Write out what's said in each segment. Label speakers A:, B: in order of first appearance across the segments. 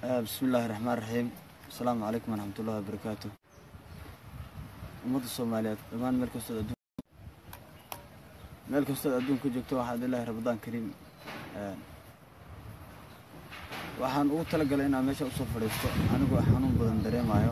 A: bismi illaahi raxmaan raxiim asalaamu calaykum waraxmatullahi wabarakaatu ummadda soomaaliyeed dhammaan meel kastood adduun meel kastood adduunka joogto waxaad ilaahi ramadaan kariim waxaan ugu talagalay inaan meesha usoo fadhiisto anigoo xanuun badan dareemayo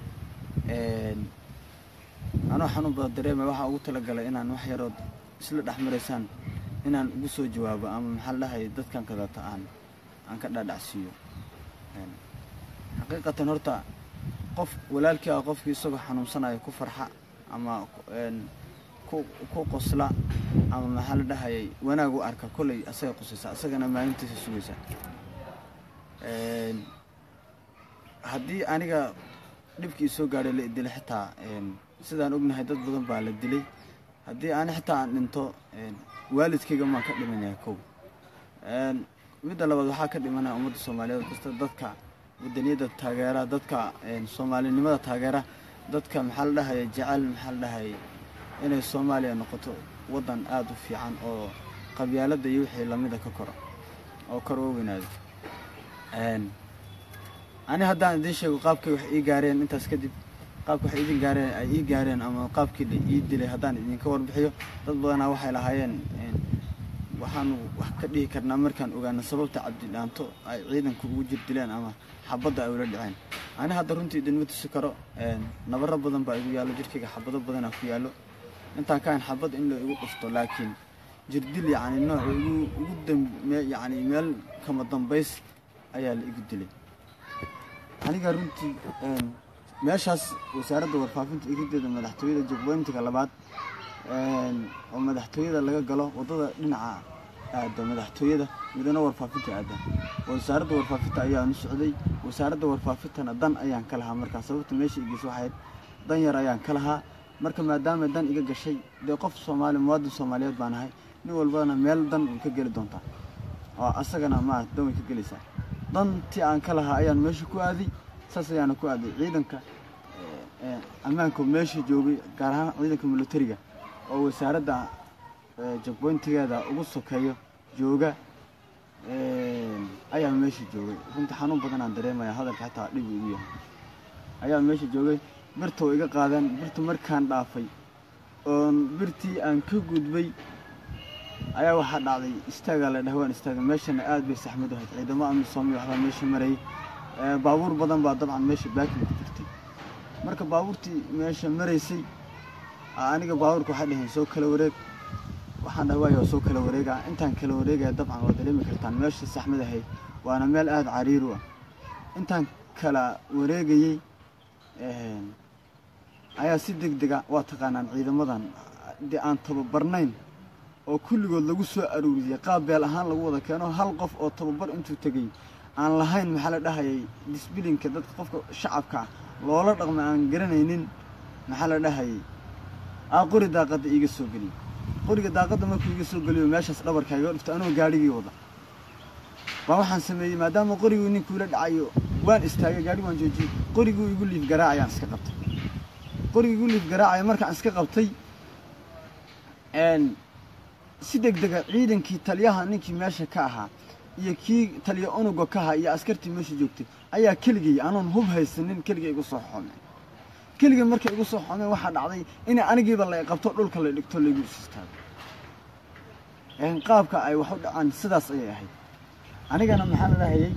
A: anoo xanuun badan dareemayo waxaan ugu talagalay inaan wax yarood isla dhex maraysaan inaan ugu soo jawaabo ama maxaa la dhahay dadkan kadata aan aan ka dhaadhacsiiyo xaqiiqatan horta qof walaalkii ah qofkii isagoo xanuunsanayo ku farxa ama ku ku qosla ama maxaa la dhahayay wanaag u arka kolley asaga qusaysa asagana maalintiisa sugaysa haddii aniga dhibkii soo gaadhay la idilay xitaa sidaan ognahay dad badan baa la dilay haddii ani xitaa aan dhinto waalidkayga maan ka dhimanaya kow midda labaad waxaa ka dhimanaya ummadda soomaaliyeed kasta dadka wadaniyadda taageera dadka soomaalinimada taageera dadka maxaa la dhahaya jecel maxaa la dhahayay inay soomaaliya noqoto waddan aada u fiican oo qabyaaladda iyo wixii lamida ka koro oo kor oo weynaado ani haddaan idiin sheego qaabkay wax ii gaareen intaas kadib qaabka wax idin gaareen ay ii gaareen ama qaabkii la ii dilay haddaan idinka warbixiyo dad badanaa waxay lahaayeen waxaanu wax ka dhihi karnaa markaan ogaano sababta cabdidhaanto ay ciidanku ugu jir dileen ama xabadda ay ula dhaceen ani hadda runtii idinma tusi karo nabaro badan baa igu yaallo jirkayga xabado badanaa ku yaallo intaan ka hayn xabad in la igu dhufto laakiin jirdil yacni nooc igu ugu dambe yacni meel kama dambays ayaa la igu dilay aniga runtii meeshaas wasaaradda warfaafinta irideeda madaxtooyada jogboyntiga labaad oo madaxtooyada laga galo waddada dhinaca aada madaxtooyada midana warfaafinta aada wasaaradda warfaafinta ayaanu socday wasaaradda warfaafintana dan ayaan ka lahaa markaa sababta meesha igeys waxayd dan yar ayaan ka lahaa marka maadaama dan iga gashay dee qof soomaali muwaadin soomaaliyeed baan ahay nin walbana meel dan way ka geli doontaa oo asagana maa dan way ka gelaysaa dantii aan ka lahaa ayaan meesha ku aaday saas ayaana ku aaday ciidanka ammaanka meesha joogay gaar ahaan ciidanka militariga oo wasaaradda jogboyntigeeda ugu sokeeyo jooga ayaa meesha joogay runtii xanuun badanaan dareemaya hadalka xitaa dhib igu yahay ayaa meesha joogay birta way iga qaadeen birta markaan dhaafay oon birtii aan ka gudbay ayaa waxaa dhacday istaagaa la dhah waan istaaga meeshana aad bay saxmad ahayd ciidamo amisoomyo waxbaa meesha marayay baabuur badan baa dabcan meesha baakin ku jirtay marka baabuurtii meesha maraysay aniga baabuurka waxay dhaheen soo kala wareeg waxaan dhahay waayo soo kala wareega intaan kala wareegaya dabcan waa dareemi kartaan meesha saxmad ahayd waana meel aada cariiru ah intaan kala wareegayey ayaa si deg dega waa taqaanaan ciidamadan dee aan tababarnayn oo kulligood lagu soo aruuriyey qaab beel ahaan lagu wada keeno hal qof oo tababar intuu tegey aan lahayn maxaa la dhahayay disbilinka dadka qofka shacabka loola dhaqma aan garanaynin maxaa la dhahayay aa qori daaqadda iiga soo geliyey qoriga daaqadda markuu iga soo geliyo meeshaas dhabarka iga dhufta anoo gaadhigii wada baa waxaan sameeyey maadaama qoriguu ninkuula dhacayo waan istaagay gaadhi waan joojiyey qoriguu igu liif garaacayaan iska qabtay qorigii igu liif garaacaya markaan iska qabtay si deg dega ciidankii taliyaha ninkii meesha ka ahaa iyo kii taliya unuga ka ahaa iyo askartii meesha joogtay ayaa keligay anoon hub haysanin keligay igu soo xoomeen keligay markay igu soo xoomeen waxaa dhacday in anigiiba la qabto dhulka la dhigto laygu istaago qaabka ay wax u dhacaan sidaas ayay ahayd anigana maxaa la dhahayay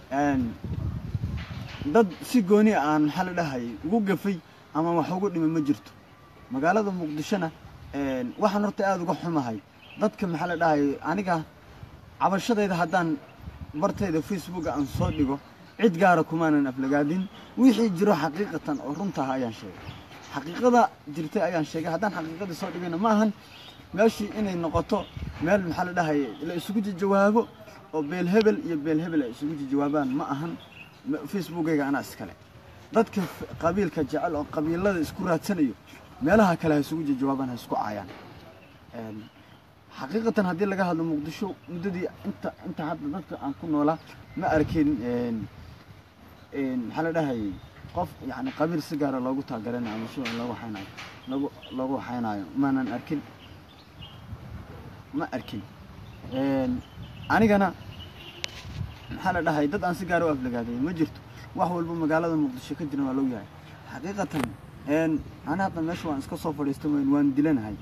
A: dad si gooni aan maxaa la dhahayay ugu gafay ama wax ugu dhimay ma jirto magaalada muqdishona waxaan horta aada uga xumahay dadka maxaa la dhahayay aniga cabashadayda haddaan bartayda facebooka aan soo dhigo cid gaara kumaanan aflagaadin wixii jiro xaqiiqatan oo runtaah ayaan sheegay xaqiiqada jirtay ayaan sheegay haddaan xaqiiqadii soo dhigayna ma ahan meeshii inay noqoto meel maxaa la dhahayay la isugu jawaabo oo beel hebel iyo beel hebel ay isugu jawaabaan ma ahan facebookayga anaa iskale dadka qabiilka jecel oo qabiilada isku raadsanayo meelaha kale ha isugu jawaabaan ha isku caayaan xaqiiqatan haddii laga hadlo muqdisho muddadii inta inta hadda dadka aan ku noolaa ma arkin maxaa la dhahayay qof yani qabiil si gaara loogu taageeranayo ama si loogu waxaynayo loogu loogu waxaynayo maanan arkin ma arkin anigana maxaa la dhahay dad aan si gaar u aflagaaday ma jirto wax walba magaalada muqdisho ka jiran waa loo yahay xaqiiqatan ani hadda meesha waan iska soo fadhiista weyn waan dilanahay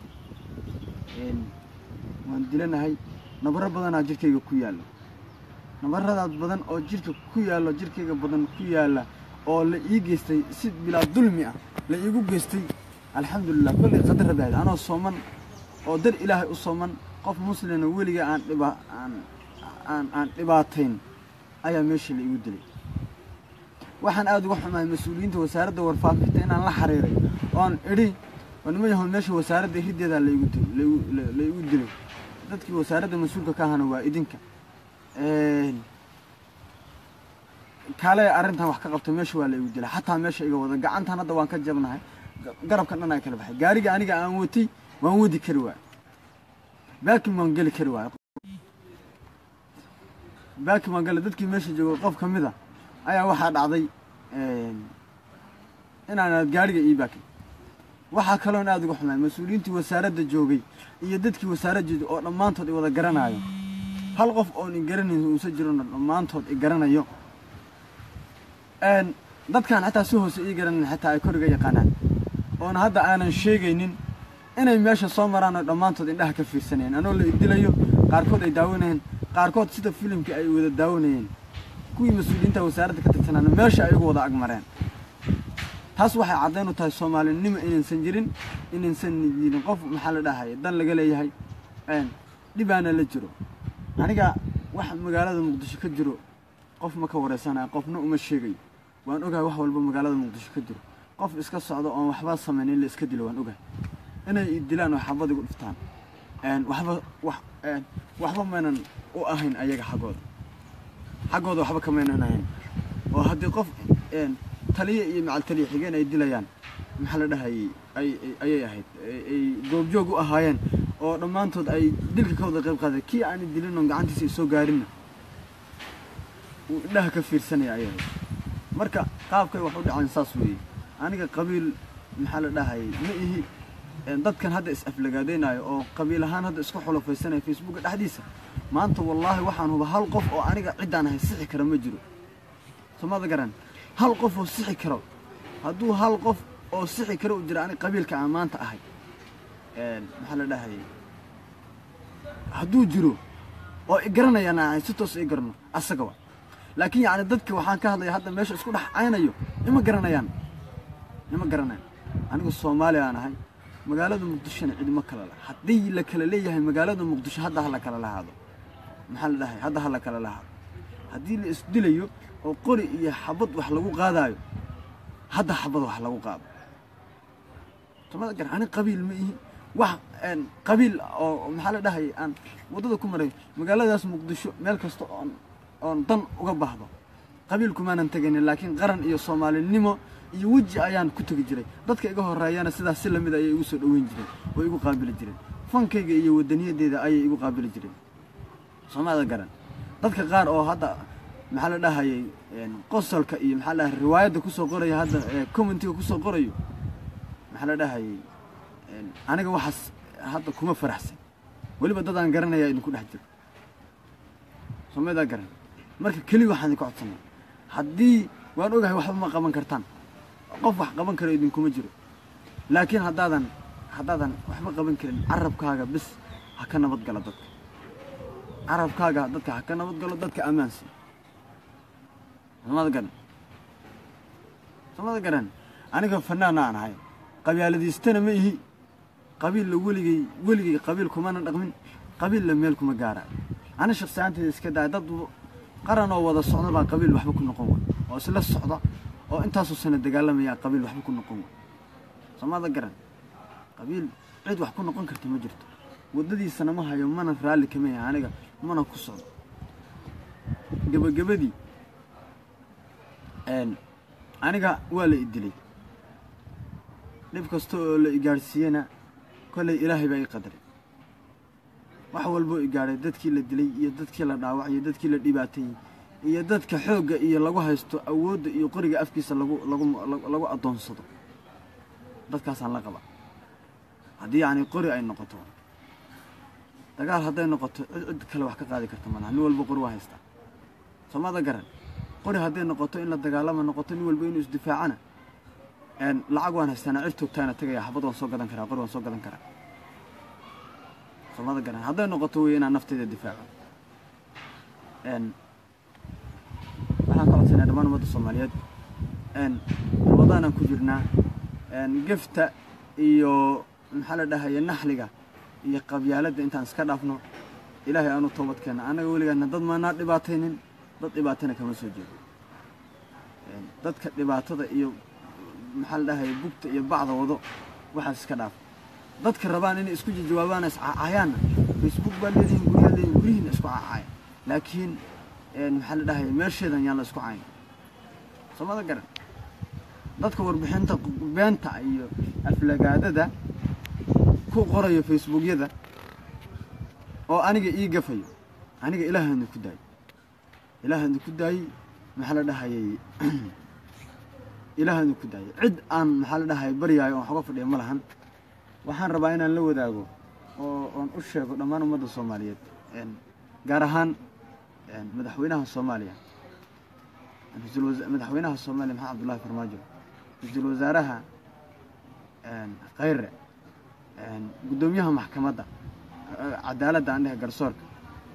A: waan dilanahay nabaro badanaa jirkayga ku yaalla nabaradaas badan oo jirka ku yaallo jirkayga badan ku yaalla oo la ii geystay si bilaa dulmi ah la iigu geystay alxamdulilah kollay qadar rabaad anoo sooman oo dar ilaahay u sooman qof muslina weliga aan dhiba aan aan aan dhibaatayn ayaa meesha la iigu dilay waxaan aada uga xumahay mas-uuliyiinta wasaaradda warfaafinta inaan la xiriiray oon idhi nima yahoon meesha wasaaradda hiddeedaa laigu la igu dilay dadkii wasaaradda mas-uulka ka ahana waa idinka kaale arrintan wax ka qabta meesha waa la igu dilay xataa meesha iga wada gacantan hadda waan ka jabnahay garabkan dhan ay kala baxay gaariga aniga aan watay waan wadi kari waay baakin waan geli kari waay baakin waan geli dadkii meesha joogo qof ka mid a ayaa waxaa dhacday inaanaad gaariga ii baakin waxaa kaloon aada uga xumaay mas-uuliyiintii wasaaradda joogay iyo dadkii wasaaradda oo dhammaantood i wada garanaayo hal qof oon i garanayn uusa jirona dhammaantood i garanayo dadkan xataa si hoose ii garanayn xataa ay koriga yaqaanaan oona hadda aanan sheegaynin inay meesha soo maraan oo dhammaantood indhaha ka fiirsanayeen anoo la idilayo qaarkood ay daawanayeen qaarkood sida filimkii ay wada daawanayeen kuwii mas-uuliyiinta wasaaradda ka tirtanaana meesha ay ugu wada agmareen taas waxay caddayn u tahay soomaalinimo inaysan jirin inaysan jirin qof maxaa la dhahay dan laga leeyahay dhibaana la jiro aniga wax magaalada muqdisho ka jiro qof ma ka wareysanaya qofna uma sheegayo waan ogahay wax walba magaalada muqdisho ka jiro qof iska socdo oon waxba samayn in la iska dilo waan ogahay inay dilaan oo xabad igu dhiftaan waxba wax waxba maynan u ahayn ayaga xaggooda xaggooda waxba kamaynan ahayn oo haddii qof taliya iyo macal taliya xigeen ay dilayaan maxaa la dhahayay ay ayay ahayd ay goobjoog u ahaayeen oo dhammaantood ay dilka ka wada qayb qaaday kii aani dilin oon gacantiisa isoo gaarinna uu indhaha ka fiirsanaya ayay ahayd marka qaabkay wax u dhaceen saas weeye aniga qabiil maxaa la dhahayay ma ihi dadkan hadda is aflagaadaynayo oo qabiil ahaan hadda isku xulufaysanaya facebooka dhexdiisa maanta wallaahi waxaan huba hal qof oo aniga ciddaan ahay sixi kara ma jiro soomada garan hal qof oo sixi karo hadduu hal qof oo sixi karo u jira aniga qabiilka aan maanta ahay maxaa la dhahayay hadduu jiro oo i garanayaan aan ahay si toos i garano asaga wa laakiin yacni dadka waxaan ka hadlaya hadda meesha isku dhex caynayo ima garanayaan ima garanayaan anigu soomaali aan ahay magaalada muqdishona cidima kala laha haddii la kala leeyahay magaalada muqdisho hadda ha la kala lahaado maxaa la dhahay hadda ha la kala lahaado haddii la isdilayo oo qori iyo xabad wax lagu qaadaayo hadda xabad wax lagu qaado somada gar ani qabiil ma ihi wax qabiil oo maxaa la dhahay aan waddada ku maray magaaladaas muqdisho meel kasta oon oon dan uga baahdo qabiil kumaanan tegaynin laakiin qaran iyo soomaalinimo iyo weji ayaan ku tegi jiray dadka iga horeeyana sidaas si lamid ayay igu soo dhoweyn jireen oo igu qaabili jireen fankayga iyo wadaniyadeeda ayay igu qaabili jireen soomaalida garan dadka qaar oo hadda maxaa la dhahayay qosolka iyo maxaa la dhahay riwaayadda kusoo qoraya hadda commentiga kusoo qorayo maxaa la dhahayay aniga waxaas hadda kuma faraxsan weliba dadaan garanaya idinku dhex jiro soomaalida garan marka keli waxaan idinka codsanay haddii waan ogahay waxba ma qaban kartaan qof wax qaban karo idinkuma jiro laakiin haddaadan haddaadan waxba qaban karin carabkaaga bis ha ka nabad gala dadka carabkaaga dadka ha ka nabad galo dadka ammaansi soomada garan soomada garan aniga fanaana aan ahay qabyaaladiistana ma ihi qabiilla weligay weligay qabiil kumana dhaqmin qabiilla meel kuma gaaraayo ani shaksi ahaanteyda iska daaya dad qaran oo wada socda baa qabiil waxba ku noqon way oo isla socda oo intaasoo sana dagaalamayaa qabiil waxba ku noqon way soomada garan qabiil cid wax ku noqon karta ma jirto waddadiisana ma hayo mana raalli kama yahay aniga mana ku socdo gebagabadii aniga waa la i dilay dhib kasta oo la i gaadhsiiyena kollay ilaahay baa ii qadaray wax walboo i gaadhay dadkii la dilay iyo dadkii la dhaawacay iyo dadkii la dhibaateeyey iyo dadka xoogga iyo lagu haysto awoodda iyo qoriga afkiisa lagu lagu lagu addoonsado dadkaasaan la qaba haddii yacni qori ay noqoto dagaal hadday noqoto cid cid kale wax ka qaadi karta malaha nin walba qori waa haystaa soomada garan qori hadday noqoto in la dagaalama noqoto nin walba inuu isdifaacana lacag waan haystaana cir toogtaana tegaya xabad waan soo gadan karaa qori waan soo gadan karaa soomada garan hadday noqoto wey inaan nafteyda difaaco waxaan ka codsanaya dhammaan ummadda soomaaliyeed ramadaanaan ku jirnaa gefta iyo maxaa la dhahaya naxliga iyo qabyaaladda intaan iska dhaafno ilaahay aanu toobad keenna annaga weligaana dad maanaa dhibaataynin dad dhibaatana kama soo jeedo dadka dhibaatada iyo maxaa la dhahaya bugta iyo bacda wado waxaas iska dhaaf dadka rabaan inay isku jawaabaan iscaacayaanna facebook baa leedihin guryaa leedihin guryihiina isku caacaya laakiin maxaa la dhahaya meesheedan yaan la isku cayn soomada garan dadka warbixinta beenta iyo aflagaadada ku qorayo facebookyada oo aniga ii gafayo aniga ilaahana ku daayey ilaahana ku daayey maxaa la dhahayay ilaahana ku daayey cid aan maxaa la dhahaya baryaayo oon waxga fadhiya ma lahan waxaan rabaa inaan la wadaago oo oon u sheego dhammaan ummadda soomaaliyeed gaar ahaan madaxweynaha soomaaliya madaxweynaha soomaaliya maxamed abdullahi farmaajo ra-iisul wasaaraha khayre guddoomiyaha maxkamadda cadaaladda aan dhehe garsoorka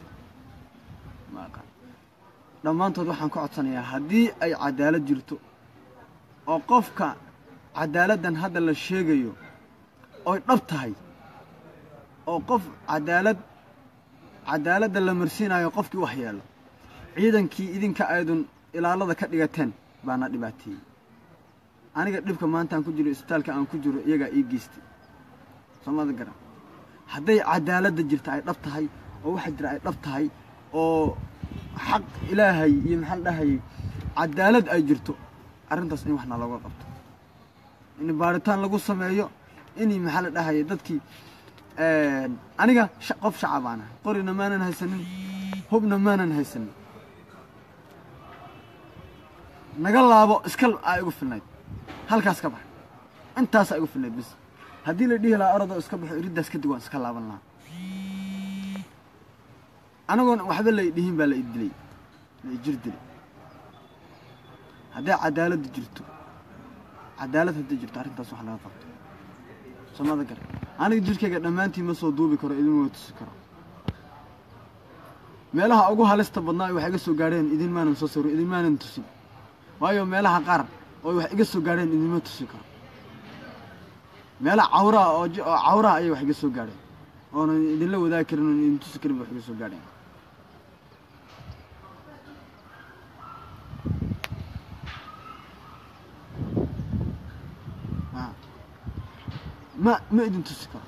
A: dhammaantood waxaan ka codsanayaa haddii ay cadaalad jirto oo qofka cadaaladdan hadda la sheegayo oy dhab tahay oo qof cadaalad cadaaladda la marsiinayo qofkii wax yeelo ciidankii idinka aydun ilaalada ka dhigateen baana dhibaateeyey aniga dhibka maantaan ku jiro isbitaalka aan ku jiro iyagaa ii geystay soomada garan hadday cadaaladda jirta ay dhab tahay oo waxa jira ay dhab tahay oo xaq ilaahay iyo maxaa la dhahayay cadaalad ay jirto arrintaas in waxna looga qabto in baaritaan lagu sameeyo in maxaa la dhahaya dadkii aniga qof shacabaan ahay qorina maanan haysanin hubna maanan haysanin naga laabo iska aa igu filnayd halkaas ka bax intaasaa igu filnayd bis haddii la dhihi lahaa orodoo iska baxo iriddaas kadib waan iska laaban lahaa anagoon waxba la dhihin baa la idilay la ijir dilay hadday cadaaladda jirto cadaalad hadday jirto arrintaas wax laga qabto soomada gar aniga jirkayga dhammaantii ma soo duubi karo idinma tusi karo meelaha ugu halista badnaa wax iga soo gaadheen idin maanan soo sawiro idin maanan tusin waayo meelaha qaar oo wax iga soo gaadheen idinma tusi karo meelaha cawraha oo oo cawraha ayay wax iga soo gaadheen oonan idinla wadaagi karin oon idin tusi karin ba wax iga soo gaadheen ma ma idin tusi karo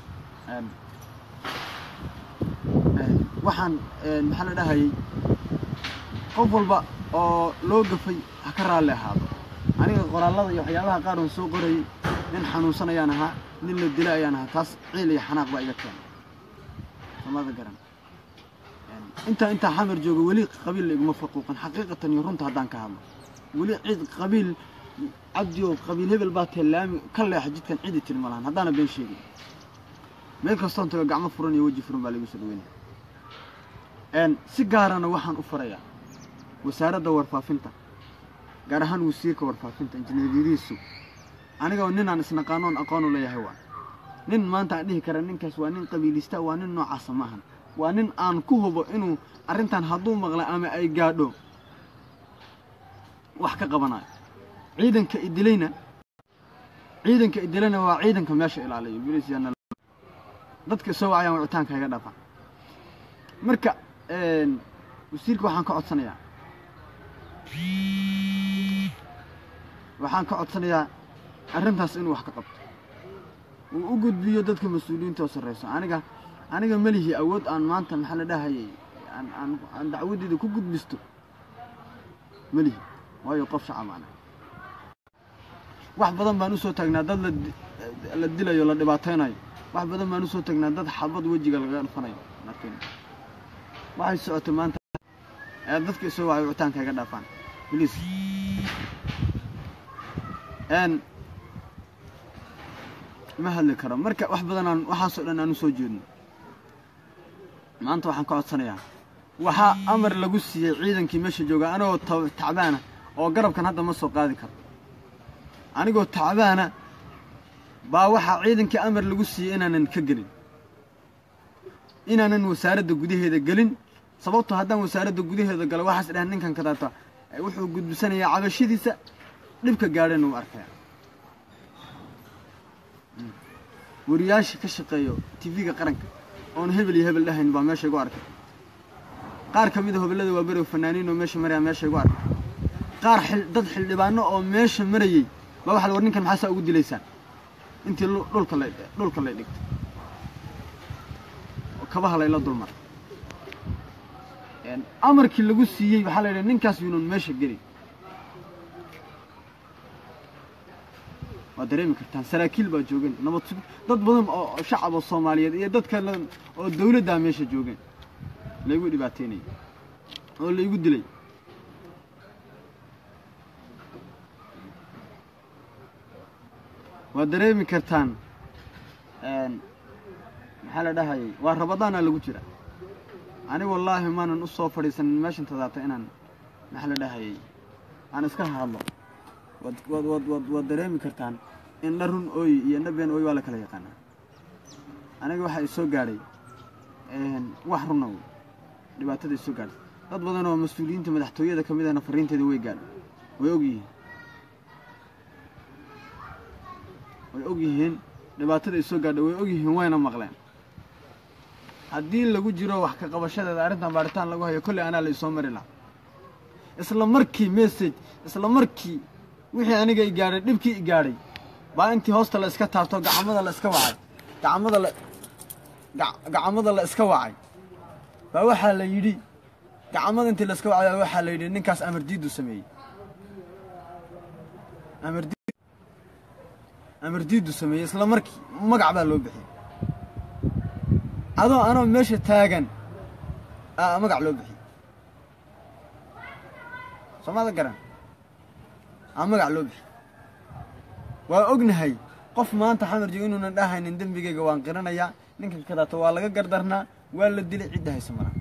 A: waxaan maxaa la dhahayay qof walba oo loo gafay ha ka raalli ahaado aniga qoraallada iyo waxyaabaha qaar oon soo qorayay nin xanuunsan ayaan ahaa nin la dila ayaan ahaa taas ciil iyo xanaaq baa iga keenay samada garan intaa intaa xamar jooga weli qabiil la iguma faquuqin xaqiiqatan iyo runta haddaan ka hadlo weli cid qabiil cabdi oo qabiil hebel baa tee laami ka leexa jidkan cidi tiri ma lahan haddaana been sheegin meel kastoon tago gacmo furan iyo weji furan baa laigu soo dhaweynaya si gaarana waxaan u farayaa wasaaradda warfaafinta gaar ahaan wasiirka warfaafinta injineeryadiisu aniga ninaan isnaqaanoon aqoon u leeyahay waa nin maanta aan dhihi kara ninkaas waa nin qabiilista waa nin noocaasa maahan waa nin aan ku hubo inuu arrintan hadduu maqla ama ay gaadho wax ka qabanayo ciidanka idilayna ciidanka idilayna waa ciidanka meesha ilaaliyo bilisyaana dadka soo wacayaan wicitaanka iga dhafa marka wasiirka waxaan ka codsanayaa waxaan ka codsanayaa arrintaas inuu wax ka qabto uu u gudbiyo dadka mas-uuliyiinta oo sarreyso aniga aniga melihi awood aan maanta maxaa la dhahayay aan aan aan dacwadeeda ku gudbisto melihi waayo qof shacabaan wax badan baan usoo taagnaa dad la la dilayo la dhibaataynayo wax badan baan usoo taagnaa dad xabad wejiga laga dhufanayo laakiin waxay socotay maanta ee dadka isoo wacay wicitaanka iga dhaafaan bliis n ma hadli karo marka wax badan aan waxaasoo dhan aan usoo jeedno maanta waxaan ka codsanayaa waxaa amar lagu siiyey ciidankii meesha jooga anigoo ta- tacbaana oo garabkan hadda ma soo qaadi karo anigoo tacbaana baa waxaa ciidankii amar lagu siiyey inaanan ka gelin inaanan wasaaradda gudaheeda gelin sababtoo haddaan wasaaradda gudaheeda galo waxaas dhahan ninkan kadaata wuxuu gudbisanayaa cabashadiisa dhibka gaadheen uu arkaya wariyaasha ka shaqeeyo tv-ga qaranka oon hebel iyo hebel dhahayn baa meesha igu arkay qaar ka mid a hobellada waa berow fanaaniin oo meesha maraya meesha igu arkay qaar xil dad xildhibaano oo meesha marayey baa waxa la war ninkan maxaa saa ugu dilaysaan intii lu- dhulka la dhulka lay dhigtay oo kabaha layla dulmaray een, amarkii lagu siiyey waxaa la yidhi ninkaas yuunan meesha gelin waa dareemi kartaan saraakiil baa joogeen nabad sug dad badan oo oo shacab oo soomaaliyeed iyo dad kale oo dawladdaa meesha joogeen laygu dhibaateynayay oo laygu dilay waa dareemi kartaan een, maxaa la dhahayay waa rabadaana lagu jira ani wallaahi maanan u soo fadhiisanin meeshan tadaata inaan maxaa la dhahayay aan iska hadlo waad waad waad waad waad dareemi kartaan indha run ooy iyo indha been ooy waa la kala yaqaanaa aniga waxaa isoo gaadhay een, wax runa wey dhibaatada isoo gaadhay dad badan oo mas-uuliyiinta madaxtooyada ka mid ahna fariinteeda way gaadhay way og yihiin way og yihiin dhibaatada isoo gaadhay way og yihiin wayna maqleen haddii lagu jiro wax ka qabashadeeda arrintan baaritaan lagu hayo kolley anaa la isoo mari lahaa isla markii message isla markii wixii aniga i gaadhay dhibkii i gaadhay baa intii hoosta la iska taabto gacmada la iska wacay gacmada la gac- gacmada la iska wacay baa waxaa la yidhi gacmada intii la iska wacay baa waxaa la yidhi ninkaas amar diidu sameeyey amar diid amar diidu sameeyey isla markii magac baa loo bixiyey adoo anoo meesha taagan aa magac loo bixiyey soomada garan aa magac loo bixiyey waa ognahay qof maanta xamar joogo inuunan dhahaynin dembigayga waan qiranayaa ninkan kadaata waa laga gardarnaa waa la dilay cidda haysa maraa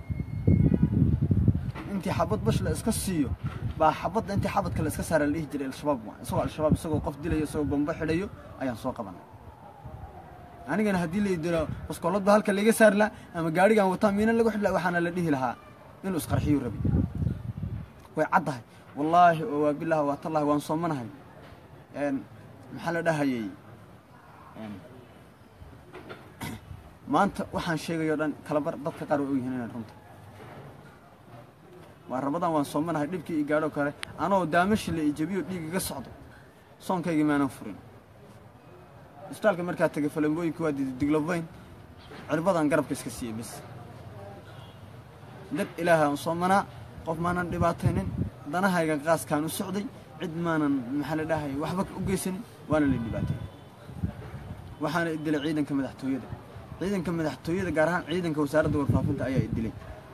A: intii xabad bash la iska siiyo baa xabadda intii xabadka la iska saara la dhihi jiray al-shabaab waa isagoo al-shabaab isagoo qof dilayo isagoo bombo xidhayo ayaan soo qabanay anigana haddii la dilo baskoolad ba halka laga saari lahaa ama gaadhigan wataa miina lagu xidhi lahaa waxaana la dhihi lahaa inuu isqarxiyu rabi way caddahay wallaahi oo waa bilaah waa tallahi waan soomanahay een maxaa la dhahayay een maanta waxaan sheegayo dhan kala bar dadka qaar way ogyihiin inaan runta waa rabadan waan soomanahay dhibkii i gaadho kale anoo daamashi la ijabiyo dhiig iga socdo soonkaygii maanan furin isbitaalka markaa tegay falambooyinka waa diiday diglobayn cirbadan garabka iska siiyey bas dad ilaaha aan soomanaa qof maanan dhibaataynin danahayga qaaskaan u socday cid maanan maxaa la dhahaya waxba u geysanin waana la dhibaatay waxaana idilay ciidanka madaxtooyada ciidanka madaxtooyada gaar ahaan ciidanka wasaaradda warfaafinta ayaa idilay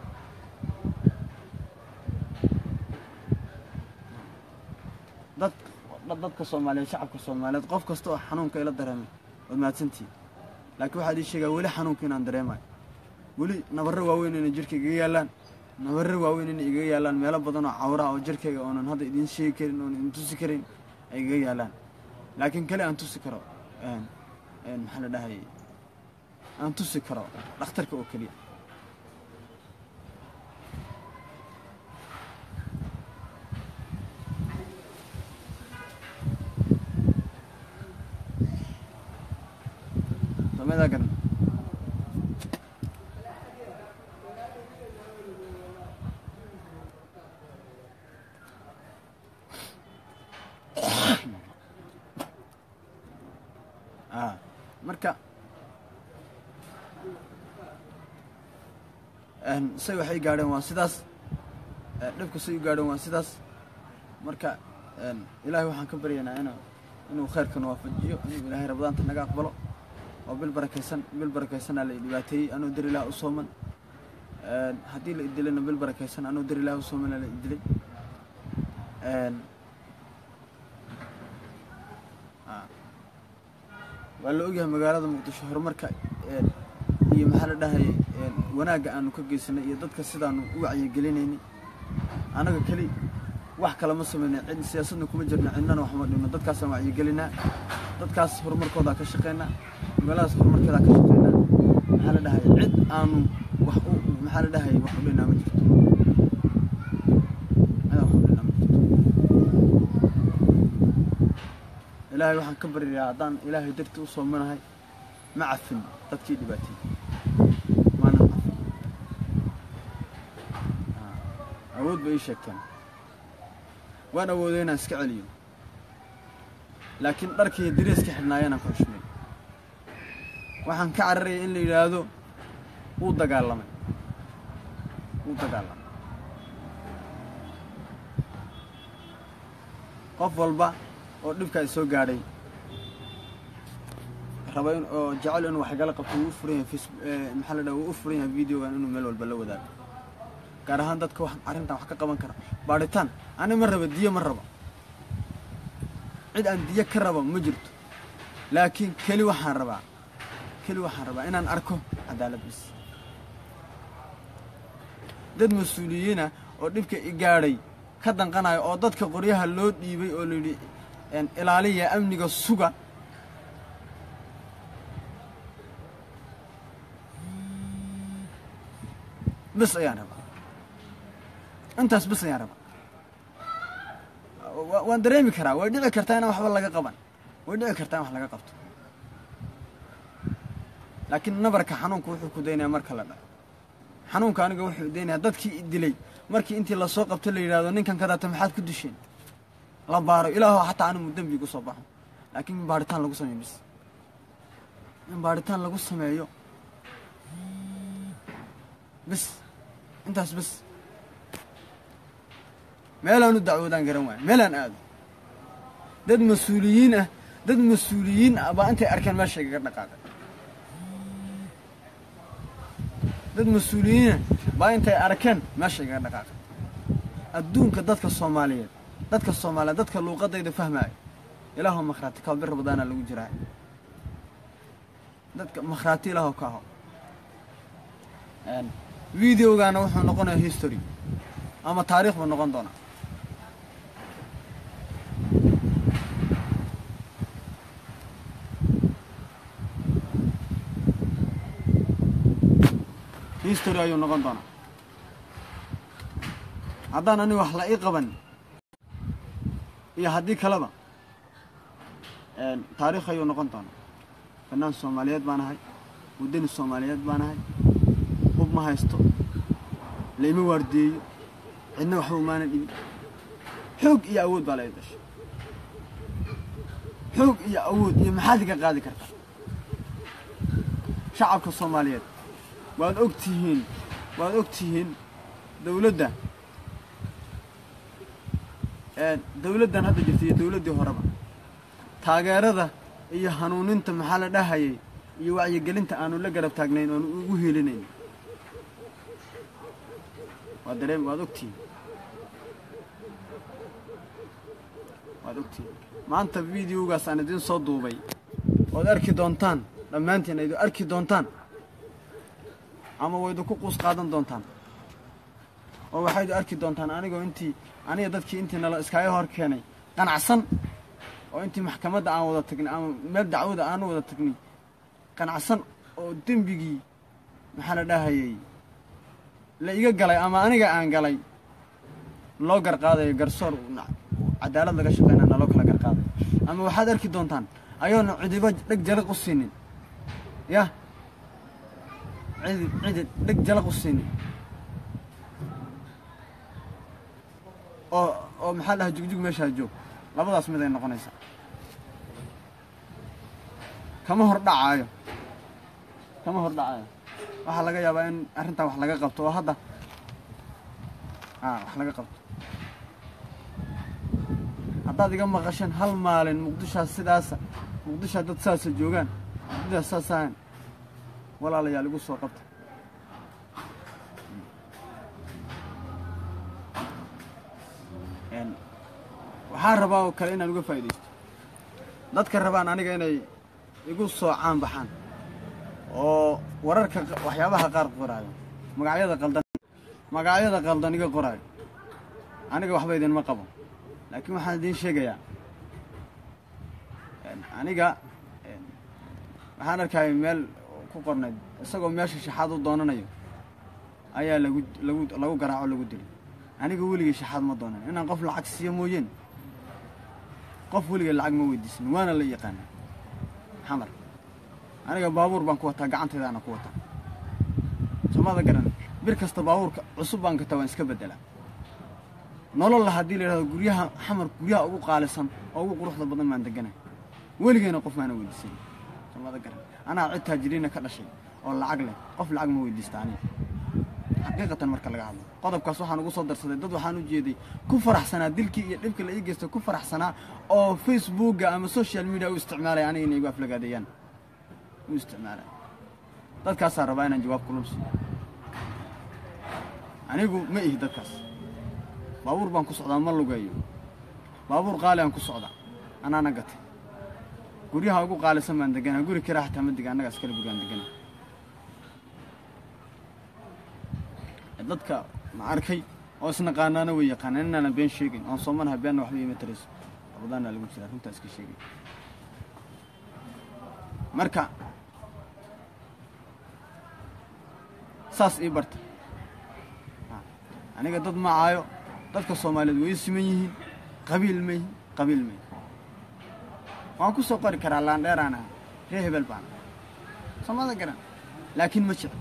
A: dad dad- dadka soomaaliyeed shacabka soomaaliyeed qof kasta oo xanuunka ila dareemay waad mahadsantihiin laakiin waxaad ii sheegaa weli xanuunka inaan dareemayo weli nabarro waaweyn inay jirka igaga yaallaan nabarro waaweyn inay igaga yaallaan meelo badan oo cawraha oo jirkayga oonan hadda idiin sheegi karin oonan idin tusi karin ay igaga yaallaan laakiin kale aan tusi karo een een maxaa la dhahayay aan tusi karo dhakhtarka oo keliya sameedaa garan ah marka een say waxay gaadheen waa sidaas ee, dhibka say u gaadheen waa sidaas marka een ilaahay waxaan ka baryaynaa inuu inuu khayrkan waafajiyo inuu ilaahay rabadaanta naga aqbalo oo bil barakaysan bil barakaysanaa la i dhibaateeyey anuu dar ilaah u sooman een haddii la idilana bil barakaysan anuu dar ilaah u soomana la idilay een ah. waa la ogyahay magaalada muqdisho horumarka een iyo maxaa la dhahayay een wanaagga aanu ka geysanay iyo dadka sidaanu u wacyigelinaynay annaga keli wax kale ma samayna cid siyaasadna kuma jirna cidnana wax ma dhibno dadkaasaan wacyigelinaa dadkaas horumarkoodaa ka shaqaynaa magaaladaas horumarkeedaa ka shaqaynaa maxaa la dhahay cid aanu wax u maxaa la dhahay wax u dhinaa ma jirto cid aan wax u dhinaa ma jirto ilaahay waxaan ka baryayaa haddaan ilaahay dartii u soomanahay ma cafin dadkii dhibaateeyey maana cafin awood bay ii sheegteen waan awooday inaan iska celiyo laakiin dharkii dariiska xidhnaayeenaan ku xushmay waxaan ka cararayay in la yidhaahdo wuu dagaalamay wuu dagaalamay qof walba oo dhibkaa i soo gaadhay raba in oo jecel inuu waxgala qabto wuu u furan yahay face maxaa la dhaha wuu u furan yahay videogan inuu meel walba la wadaago gaar ahaan dadka wax arrintan wax ka qaban kara baadhitaan ani ma raba diyo ma raba cid aan diyo ka raba ma jirto laakiin keli waxaan rabaa keli waxaan rabaa inaan arko cadaalad bis dad mas-uuliyiina oo dhibka i gaadhay ka danqanayo oo dadka qoryaha loo dhiibay oo layidhi ilaaliya amniga suga bis ayaan rabaa intaas bis ayaan rabaa waan dareemi karaa way dhici kartaa inaan waxba laga qaban way dhici kartaa in wax laga qabto laakiin nabarka xanuunka wuxuu ku daynaya marka la dhaco xanuunka aniga wuxuu daynaya dadkii dilay markii intii lasoo qabto la yidhahdo ninkan kadaata maxaad ku disheen la baaro ilaaho xataa anigu dembi gu soo baxo laakiin in baaritaan lagu sameeyo bis in baaritaan lagu sameeyo bis intaas bis meelaan u dacwoodaan garan waayo meelaan aado dad mas-uuliyiin ah dad mas-uuliyiin ah baa intay arkeen meesha igaga dhaqaaqay dad mas-uuliyiinah baa intay arkeen meesha igaga dhaqaaqay adduunka dadka soomaaliyeed dadka soomaaliyeed dadka luuqadayda fahmaayo ilaaho makhraati kao bir rabadaana lagu jiraa dadka makhraati ilaaho ka aho videogaana wuxuu noqonayaa history ama taariikh buu noqon doonaa history ayuu noqon doonaa haddaan ani wax la ii qaban iyo haddii kaleba taariikh ayuu noqon doonaa fanaan soomaaliyeed baan ahay waddani soomaaliyeed baan ahay hub ma haysto laima waardeeyo cidna waxba umaana dhibin xoog iyo awood baa la ii dashay xoog iyo awood iyo maxaad iga qaadi kartaa shacabka soomaaliyeed waad og tihiin waad og tihiin dawladda dawladdan hadda jirta iyo dawladdii horeba taageerada iyo hanuuninta maxaa la dhahayay iyo wacyigelinta aanu la garab taagnayn oonu ugu helinayn waad dareem waad ogtihiin waad ogtihiin maanta videogaas aan idiin soo duubay ood arki doontaan dhammaantiin aydu arki doontaan ama waydu ku quus qaadan doontaan oo waxaydu arki doontaan anigoo intii aniga dadkii intii nala iskaaga hor keenay qanacsan oo intii maxkamadda aan wada tagnay ama meel dacwada aanu wada tagnay qanacsan oo dembigii maxaa la dhahayay la iga galay ama aniga aan galay loo garqaadayo garsoor cadaalad laga shaqeynaa naloo kala garqaadayo ama waxaad arki doontaan ayoona cidiba dheg jalaq u siinin yah cidi cidi dheg jalaq u siinin oo oo maxaa dhaha jugjug meeshaa joog labadaas mid ay noqonaysaa kama hor dhacaayo kama hor dhacaayo waxaa laga yaabaa in arrintan wax laga qabto oo hadda a wax laga qabto haddaad iga maqasheen hal maalin muqdishaa sidaasa muqdishaa dad saasa joogaan muqdishaa saasaan walaalayaal igu soo qabta waxaan rabaa oo kale inaan uga faa'iidaysto dadka rabaan aniga inay igu soo caan baxaan oo wararka waxyaabaha qaar qoraayo magacyada qaldan magacyada qaldan iga qoraayo aniga waxba idinma qabo laakiin waxaan idiin sheegayaa aniga waxaan arkaya meel ku qornayd isagoo meesha shaxaad u doonanayo ayaa lagu lagu lagu garaaco lagu dilay aniga weligay shaxaad ma doonan inaan qof lacag siiyo mooyeen qof weligay lacag ma weydiisan waana la yaqaana xamar aniga baabuur baan ku wataa gacantaydaana ku wataa soomada garan bir kasta baabuurka cusub baan gataa waan iska beddelaa nololla haddii la yidhahdo guryaha xamar guryaha ugu qaalisan oo ugu quruxda badan baan deganay weligayna qof maana weydiisan soomada garan anaa cid taajiriina ka dhashay oo lacag leh qof lacag ma weydiista aniga xaqiiqatan marka laga hadlo qodobkaas waxaan ugu soo darsaday dad waxaan u jeeday ku faraxsanaa dilkii iyo dhibkii la ii geystay ku faraxsanaa oo facebookga ama social media u isticmaalaya aniga inay igu aflagaadeeyaan u isticmaalaya dadkaasaa rabaa inaan jawaab kulubsiyo anigu ma ihi dadkaas baabuur baan ku socdaa ma lugeeyo baabuur qaali aan ku socdaa anaana gatay guryaha ugu qaalisan baan deganaa guri kiraa xataa ma dega annaga askale gurigaan deganaa dadka ma arkay oo isnaqaanaana way yaqaanaan inaana been sheegin oon soomanaha beenna waxba iima tarayso rabadaana lagu jiraa runtaa iska sheegay marka saas ii barta aniga dad ma caayo dadka soomaaliyeed way i siman yihiin qabiil ma yihin qabiil ma yihin waan ku soo qori karaa laandheeraan aha ree hebel baan soomada garan laakiin ma jecel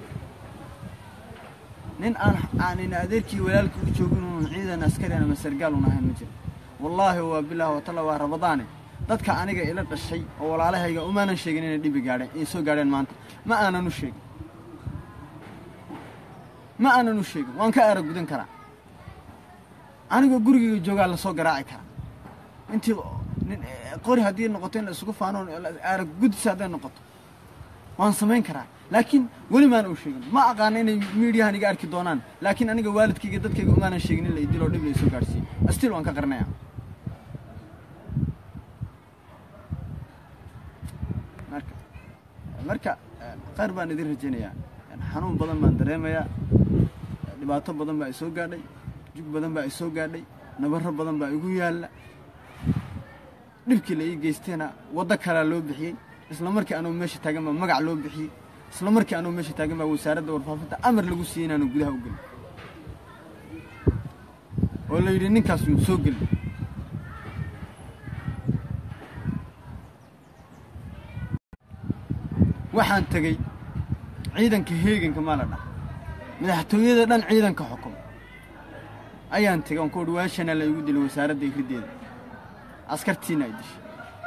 A: nin aan aanin adeerkii walaalka u joogin uun ciidan askarian ama sargaal un ahayn ma jiro wallaahi waa bilaah watalla waa rabadaane dadka aniga ila dhashay oo walaalahayga umaanan sheegin inay dhibi gaadheen inay soo gaadheen maanta ma aanan u sheegin ma aanan u sheegin waan ka arag gudan karaa anigoo gurigayga joogaa lasoo garaaci karaa intii qori haddii noqoto in la isugu faano arag gudis hadday noqoto waan samayn karaa laakiin weli maana u sheegin ma aqaana inay miidiyahan iga arki doonaan laakiin aniga waalidkayga dadkayga umaanan sheegin in la idiloo dhib la isoo gaadhsiiyo astil waan ka qarnaya marka marka qayr baan idin rajaynayaa xanuun badan baan dareemayaa dhibaato badan baa isoo gaadhay jug badan baa isoo gaadhay nabarro badan baa igu yaalla dhibkii la ii geysteena waddo kalaa loo bixiyey isla markii anugu meesha taagan baa magac loo bixiyey isla markii anugu meesha taagan baa wasaaradda warfaafinta amar lagu siiyey inaanu gudaha u gelin oo la yidhi ninkaas yuu soo gelin waxaan tegey ciidanka heeganka maa la dhaha madaxtooyada dhan ciidanka xukum ayaan tegey oon ku uhi waashana la igu dilay wasaaradda iriddeeda askartiina ay dishay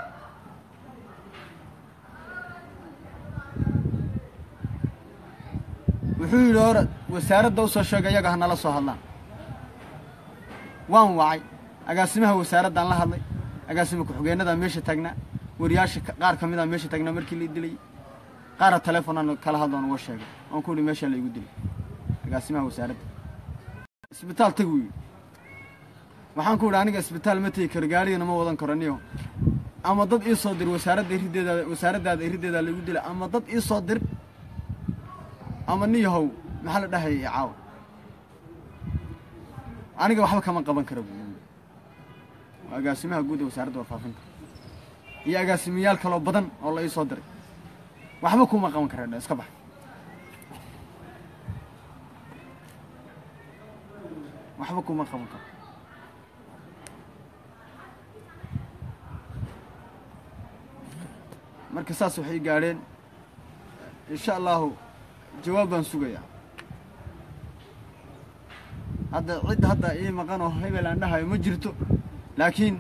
A: wuxuu yidhi hore wasaaradda u soo sheega iyaga ha nala soo hadlaan waan wacay agaasimaha wasaaraddaan la hadlay agaasima ku-xigeennadaa meesha taagnaa wariyaasha qaar ka midaa meesha taagnaa markii la dilayay qaara telefonaan kala hadloon uga sheegay oon ku uhi meeshaa la igu dilay agaasimaha wasaaradda isbitaal tag wuu yidhi waxaan ku idhi aniga isbitaal ma tegi karo gaarigana ma wadan karo niyo ama dad ii soo dir wasaaradda iriddeeda wasaaraddaada iriddeedaa laigu dilay ama dad ii soo dir ama niyahow maxaa la dhahaya i caawa aniga waxba kama qaban kara buu yidhi waa agaasimaha guud ee wasaaradda warfaafinta iyo agaasimayaal kaloo badan oo la ii soo diray waxba kuma qaban kara dha iska bax waxba kuma qaban karo marka saas waxay gaadheen insha allahu jawaab baan sugayaa hadda cid hadda ii maqan oo hebel aan dhahayo ma jirto laakiin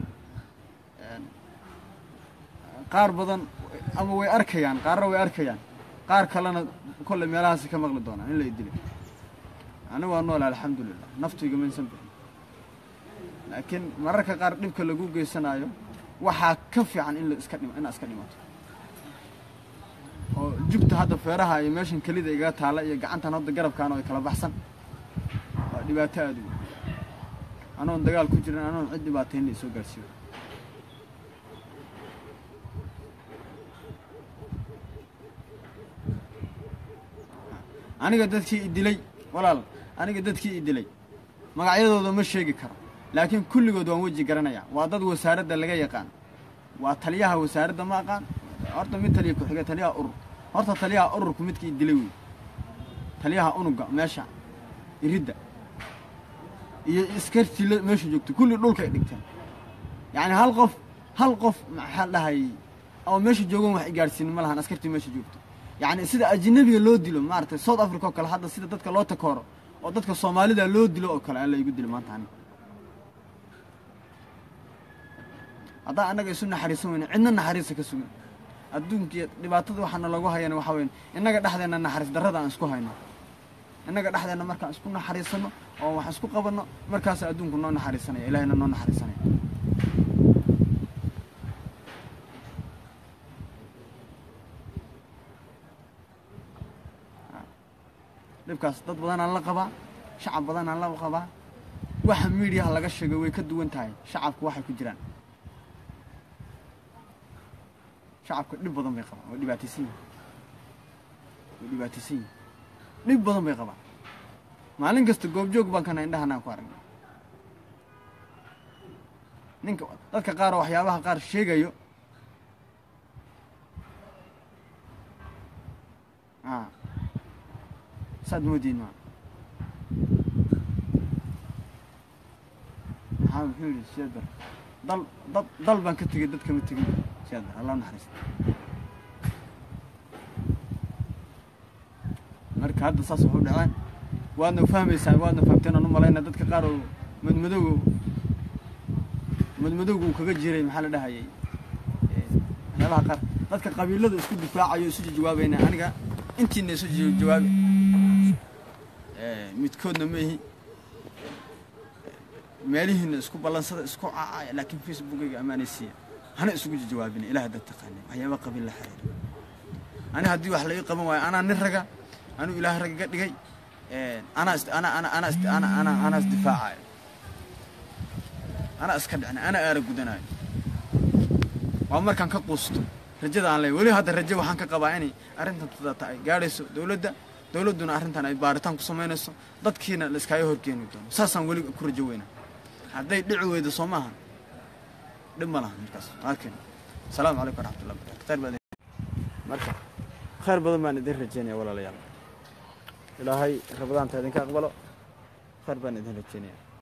A: qaar badan ama way arkayaan qaarna way arkayaan qaar kalena kolley meelahaasi ka maqli doonaan in la idilay ani waa nool alxamdulilah naftayga maysan bixin laakiin mararka qaar dhibka lagu geysanaayo waxaa ka fiican in la iska dhim inaad iska dhimato oo jugta hadda feeraha iyo meeshan kelida igaga taalla iyo gacantan hadda garabkaana ay kala baxsan waa dhibaato aada u weyn anoon dagaal ku jirin anoon cid dhibaatayn la isoo gaarsiiyo aniga dadkii i dilay walaal aniga dadkii i dilay magacyadooda ma sheegi karo laakiin kulligood waan weji garanayaa waa dad wasaaradda laga yaqaan waa taliyaha wasaaradda ma aqaan horta mid taliya ku-xiga taliyaha urur horta taliyaha ururku midkii i dilay wey taliyaha unuga meesha iridda iyo iskartii la- meesha joogto kulli dhulka ay dhigteen yacni hal qof hal qof maxaa dhahay oo meesha joogan wax i gaadhsiinin ma lahan askartii meesha joogto yacni sida ajnabiga loo dilo maaragtay south africa oo kale hadda sida dadka loo takooro oo dadka soomaalida loo dilo oo kale alla igu dilo maanta aniga haddaan annaga isu naxariisan weyne cidna naxariisa ka sugan adduunkiiyo dhibaatada waxaana lagu hayana waxaa weyn innaga dhexdeenna naxariis darrada aan isku hayno innaga dhexdeenna markaan isku naxariisano oo wax isku qabanno markaasa adduunku noo naxariisanaya ilaahayna noo naxariisanaya dhibkaas dad badanaan la qabaa shacab badanaan la qabaa waxa miidiyaha laga sheegay way ka duwan tahay shacabku waxay ku jiraan shacabka dhib badan bay qabaan way dhibaataysan yihin way dhibaataysan yihin dhib badan bay qabaan maalin kasta goobjoog baan kana indhahanaan ku aragnay ninka dadka qaar oo waxyaabaha qaar sheegayo a saad moodiin ma maxaa muxuu yidhi siyaad bar dal dad dal baan ka tegey dad kama tegin siyaad bar allah naxariista marka hadda saas waxu dhaceen waadna fahmaysaan waadna fahamteen aan u malayna dadka qaar oo madmadowga madmadowga uu kaga jiray maxaa la dhahayay eh, waxyaabaha qaar dadka qabiilada isku difaacayo isu jawaabayna aniga intiina isu ja- jawaabi Eh, midkoodna ma ihi meelihiina isku ballansada isku cacaya laakiin facebookayga ammaanaysiiya hana isugu jawaabina ilaah dad taqaana waxyaaba qabiil la xiriira ani haddii wax la ii qaban waayo anaa nin raga anuu ilaah rag iga dhigay anaa is ana ana ana is ana ana anaa isdifaacayo anaa iska dhicna anaa aara gudanayo waa markaan ka quusto rajada aan leeyahay weli hadda rajo waxaan ka qabaa inay arrintan tudata ay gaadhayso dowladda dowladduna arrintan ay baaritaan ku samaynayso dadkiina la iskaaga horkeeni doono saasaan weli ku rajo weynaa hadday dhici weydo soo maaha dhib ma laha markaas arkin asalaamu calaykum waraxmatullahi wabarakatu khayr badan marka khayr badan baan idin rajeynaya walaalayaal ilaahay rabadaanta idinka aqbalo khayr baan idin rajeynaya